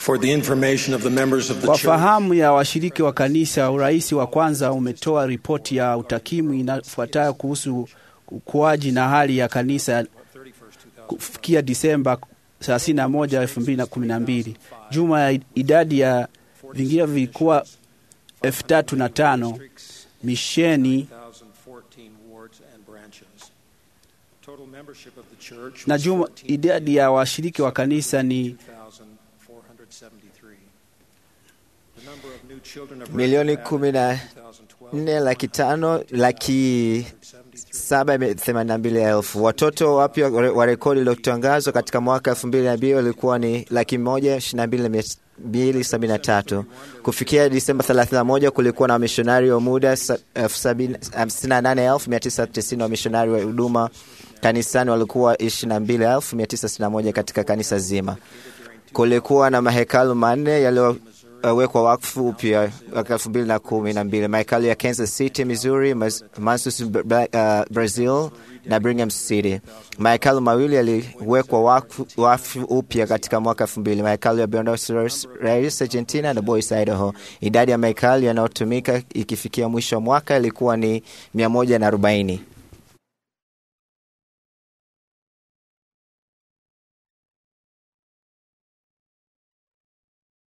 For the information of the members of the Kwa church, fahamu ya washiriki wa kanisa, urais wa kwanza umetoa ripoti ya utakimu inafuatayo kuhusu ukuaji na hali ya kanisa kufikia Disemba 31, 2012. Juma ya idadi ya vingine vilikuwa elfu tatu na tano misheni 1,014 wards and branches. Total membership of the church na was juma idadi ya washiriki wa kanisa ni 2,473. The number of new children of Milioni birth kumi na 2012 nne laki tano laki saba themanini na mbili elfu. Watoto wapya wa rekodi iliyotangazwa katika mwaka elfu mbili na mbili walikuwa ni laki moja ishirini na mbili na mia mbili sabini na tatu. Kufikia Disemba 31 kulikuwa na wamishonari wa muda sa- elfu sabini- hamsini na nane elfu mia tisa tisini wamishonari wa huduma kanisani walikuwa ishirini na mbili elfu mia tisa sitini na moja katika kanisa zima. Kulikuwa na mahekalu manne yaliyowekwa wakfu upya mwaka elfu mbili na kumi na mbili mahekalu ya Kansas City, Missouri, Mas- Mansus, Bra- uh, Brazil na Brigham City. Mahekalu mawili yaliwekwa wakfu wakfu upya katika mwaka elfu mbili mahekalu ya Buenos Aires, Argentina na Boise, Idaho. Idadi ya mahekalu yanayotumika ikifikia mwisho wa mwaka ilikuwa ni mia moja na arobaini.